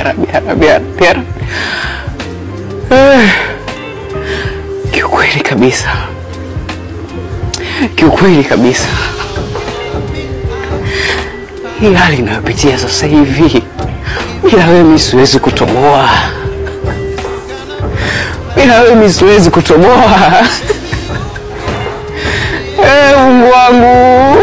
ya Rabbi, ya Rabbi, ya Rabbi, ya Rabbi. Eh, Kiukweli kabisa, kiukweli kabisa, hii hali inayopitia sasa hivi, bila wewe mi siwezi kutoboa, bila wewe mi siwezi kutoboa. Eh, Mungu wangu.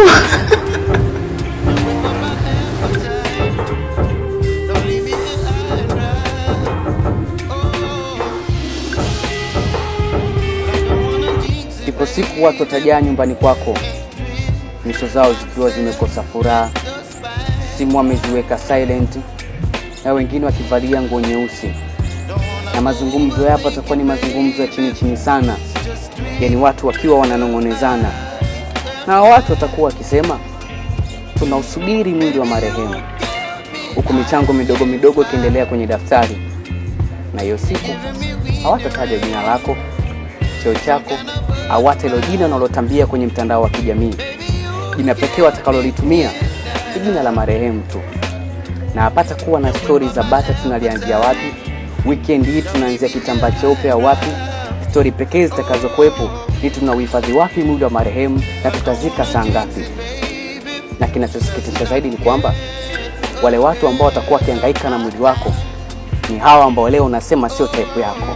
Ipo siku watu watajaa nyumbani kwako, nyuso zao zikiwa zimekosa furaha, simu wameziweka silent, na wengine wakivalia nguo nyeusi, na mazungumzo yapo yatakuwa ni mazungumzo ya chini chini sana, yaani watu wakiwa wananong'onezana, na watu watakuwa wakisema tunausubiri mwili wa marehemu, huku michango midogo midogo ikiendelea kwenye daftari, na hiyo siku hawatataja jina lako cheo chako au hata hilo jina unalotambia kwenye mtandao wa kijamii. Jina pekee watakalolitumia ni jina la marehemu tu, na hapata kuwa na stori za bata tunalianzia wapi, weekend hii tunaanzia kitambaa cheupe au wapi. Stori pekee zitakazokuwepo ni tunauhifadhi wapi mwili wa marehemu na tutazika saa ngapi. Na kinachosikitisha zaidi ni kwamba wale watu ambao watakuwa wakihangaika na mwili wako ni hawa ambao leo unasema sio type yako.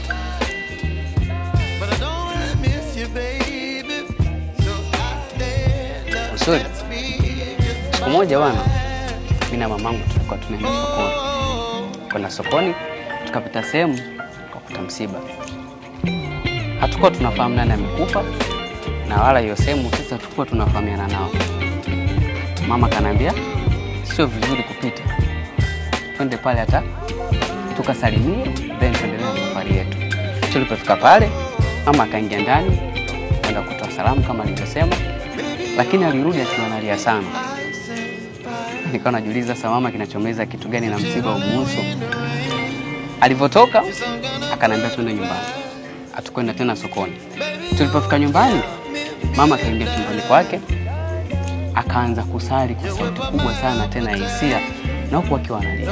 Usuri, siku moja bwana, mimi na mamangu tulikuwa tunaenda sokoni. Kwenda sokoni, tukapita sehemu tukakuta msiba. Hatukuwa tunafahamu nani amekufa, na wala hiyo sehemu sisi hatukuwa tunafahamiana nao. Mama kanambia sio vizuri kupita, twende pale hata tukasalimie, then tuendelee na safari yetu. Tulipofika pale, mama akaingia ndani kwenda kutoa salamu kama alivyosema lakini alirudi akiwa analia sana. Nikawa najiuliza sasa, mama kinachomeza kitu gani na msiba umuhusu? Alivyotoka akaniambia twende nyumbani, hatukwenda tena sokoni. Tulipofika nyumbani, mama akaingia chumbani kwake, akaanza kusali kwa sauti kubwa sana tena ya hisia, na huku akiwa analia.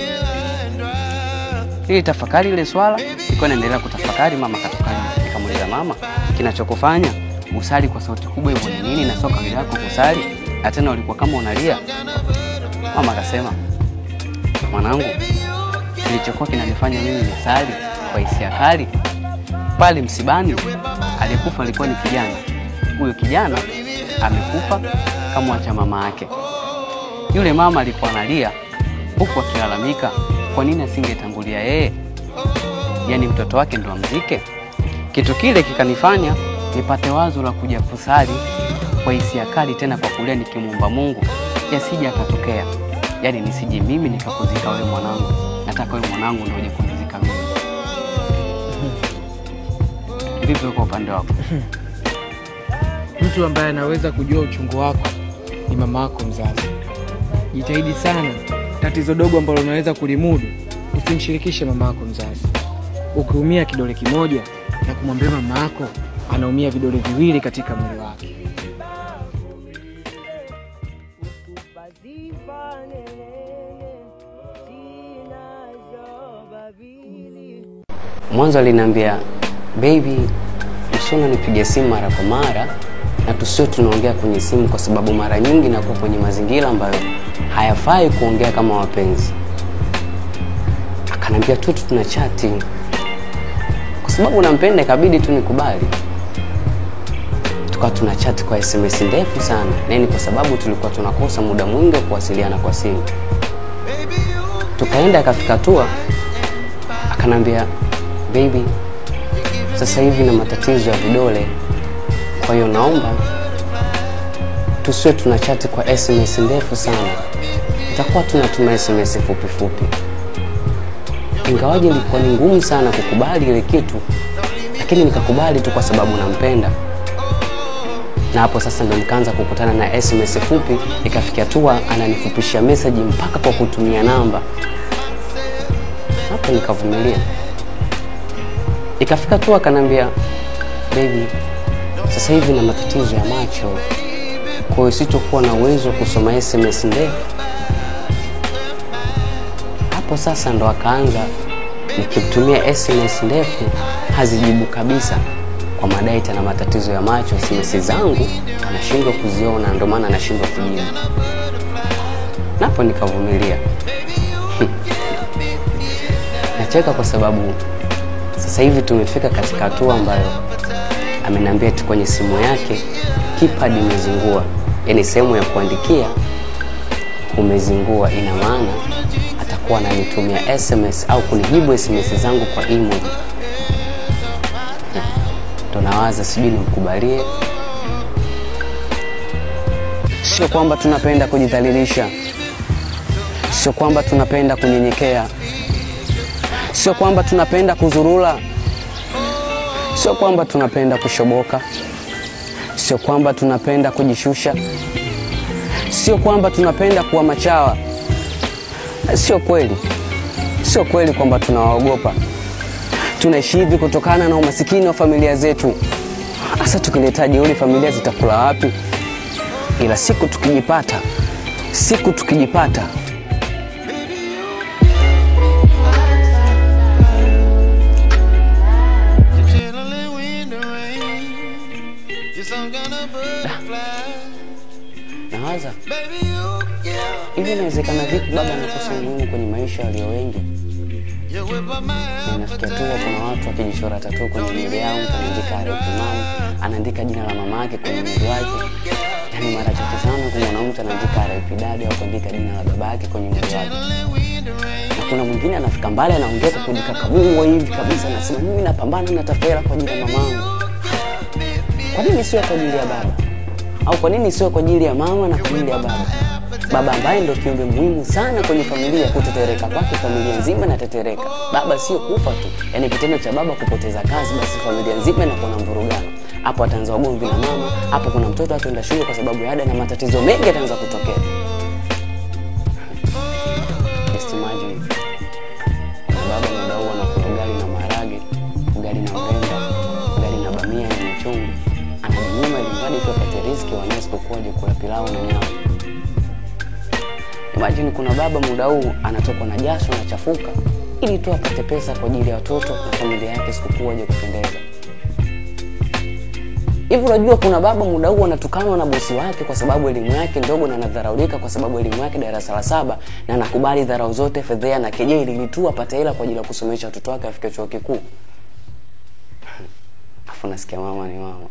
Ili tafakari ile swala, nilikuwa naendelea kutafakari. Mama akatoka nje, nikamuuliza mama, kinachokufanya usali kwa sauti kubwa hivyo ni nini, na sio kawaida yako kusali, na tena ulikuwa kama unalia? Mama akasema, mwanangu, kilichokuwa kinanifanya mimi nisali kwa hisia kali pale msibani, aliyekufa alikuwa ni kijana. Huyo kijana amekufa kamwacha mama yake. Yule mama alikuwa analia huku akilalamika kwa nini asingetangulia yeye, yaani mtoto wake ndo amzike. Kitu kile kikanifanya nipate wazo la kuja kusali kwa hisia kali, tena kwa kulia nikimwomba Mungu yasije akatokea, yaani nisije mimi nikakuzika wewe mwanangu, nataka wewe mwanangu ndio uje kunizika mimi. Vipi kwa upande wako? Mtu ambaye anaweza kujua uchungu wako ni mama yako mzazi. Jitahidi sana, tatizo dogo ambalo unaweza kulimudu usimshirikishe mama yako mzazi. Ukiumia kidole kimoja na kumwambia mama yako anaumia vidole viwili katika mwili wake. Mwanzo aliniambia baby, usiona nipige simu mara kwa mara na tusio tunaongea kwenye simu, kwa sababu mara nyingi nakuwa kwenye mazingira ambayo hayafai kuongea kama wapenzi. Akanambia tu tuna chati, kwa sababu nampenda, ikabidi tu nikubali. Tukawa tuna chati kwa SMS ndefu sana, na ni kwa sababu tulikuwa tunakosa muda mwingi wa kuwasiliana kwa simu. Tukaenda akafika tua, akanambia baby, sasa hivi na matatizo ya vidole, kwa hiyo naomba tusiwe tuna chati kwa SMS ndefu sana, itakuwa tunatuma SMS fupi fupi. Ingawaje ilikuwa ni ngumu sana kukubali ile kitu, lakini nikakubali tu kwa sababu nampenda. Na hapo sasa ndo nikaanza kukutana na SMS fupi, ikafikia hatua ananifupishia message mpaka kwa kutumia namba. Hapo nikavumilia. Ikafika tu akanambia, baby, sasa hivi na matatizo ya macho, kwa hiyo sitokuwa na uwezo wa kusoma SMS ndefu. Hapo Hapo sasa ndo akaanza nikimtumia SMS ndefu hazijibu kabisa, kwa madai tena matatizo ya macho, SMS zangu anashindwa kuziona, ndio maana anashindwa kujibu. Napo nikavumilia. Nacheka kwa sababu sasa hivi tumefika katika hatua ambayo ameniambia eti kwenye simu yake keypad imezingua, yaani sehemu ya kuandikia umezingua. Ina maana atakuwa ananitumia SMS au kunijibu SMS zangu kwa emoji. Ndo nawaza sijui nimkubalie. Sio kwamba tunapenda kujidhalilisha, sio kwamba tunapenda kunyenyekea, sio kwamba tunapenda kuzurula, sio kwamba tunapenda kushoboka, sio kwamba tunapenda kujishusha, sio kwamba tunapenda kuwa machawa. Sio kweli, sio kweli kwamba tunawaogopa. Tunaishi hivi kutokana na umasikini wa familia zetu. Hasa tukileta jeuri, familia zitakula wapi? Ila siku tukijipata, siku tukijipata You're chilling in the rain. You're some kind of butterfly. nawaza Baby, you give hivi, inawezekana vipi baba anakosa umuhimu kwenye maisha walio wengi? you whip up my Na Inafikia tu kuna watu wakijichora tatu kwenye mwili yao, mtu anaandika RIP mama, anaandika jina la mama yake kwenye mwili wake. Yaani mara chache sana kumwona mtu anaandika RIP dadi au kuandika jina la baba yake kwenye mwili wake. Na kuna mwingine anafika mbali anaongea kwa kudika kabungwa hivi kabisa, anasema mimi napambana na tafera kwa ajili ya mamangu. Kwa nini sio kwa ajili ya baba? Au kwa nini sio kwa ajili ya mama na kwa ajili ya baba? Baba ambaye ndio kiumbe muhimu sana kwenye familia, kutetereka kwake familia nzima inatetereka. Baba sio kufa tu, yaani kitendo cha baba kupoteza kazi, basi familia nzima inakuwa na mvurugano. Hapo ataanza ugomvi na mama, hapo kuna mtoto ataenda shule kwa sababu ya ada na matatizo mengi yataanza kutokea. Just imagine baba muda huu anakula ugali na maharage, ugali na mrenda, ugali na bamia yenye chumvi, anajinyima ili mradi tu apate riziki, wanae sikukuu aje kula pilau na nyama. Imagine kuna baba muda huu anatokwa na jasho na chafuka ili tu apate pesa kwa ajili ya watoto na familia yake sikukuu waje kupendeza. Hivi unajua kuna baba muda huu anatukanwa na bosi wake kwa sababu elimu yake ndogo na anadharaulika kwa sababu elimu yake darasa la saba na anakubali dharau zote, fedhea na kejeli ili tu apate hela kwa ajili ya kusomesha watoto wake afike chuo kikuu. Afu nasikia mama ni mama.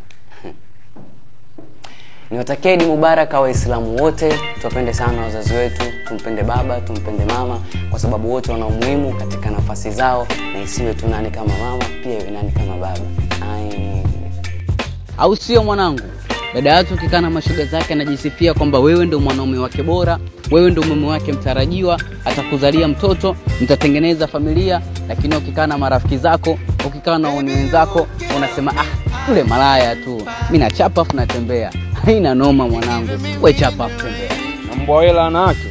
Niwatakie Idi Mubaraka Waislamu wote, tuwapende sana wazazi wetu, tumpende baba, tumpende mama, kwa sababu wote wana umuhimu katika nafasi zao, na isiwe tu nani kama mama, pia iwe nani kama baba. Ai. Au sio mwanangu? Dada yake ukikaa na mashoga zake anajisifia kwamba wewe ndio mwanaume wake bora, wewe ndio mume wake mtarajiwa, atakuzalia mtoto, mtatengeneza familia. Lakini ukikaa na marafiki zako, ukikaa na wauni wenzako, unasema ah, yule malaya tu, mi nachapa afu natembea. Haina noma mwanangu, we chapa afu tembea. na mbwa hela anacho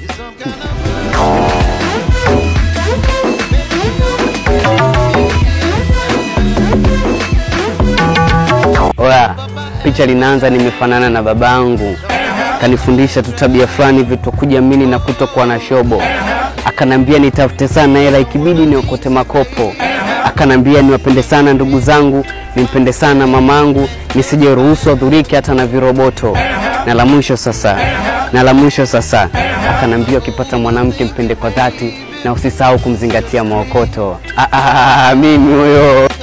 Oya, picha linaanza, nimefanana na babangu, kanifundisha tu tabia fulani vitu kujiamini na kutokuwa na shobo. Akanambia nitafute sana hela, ikibidi niokote makopo. Akanambia niwapende sana ndugu zangu, nimpende sana mamangu, nisije ruhusu adhurike hata na viroboto. Na la mwisho sasa, na la mwisho sasa, akanambia ukipata mwanamke mpende kwa dhati na usisahau kumzingatia maokoto. Ah, ah, ah, mimi huyo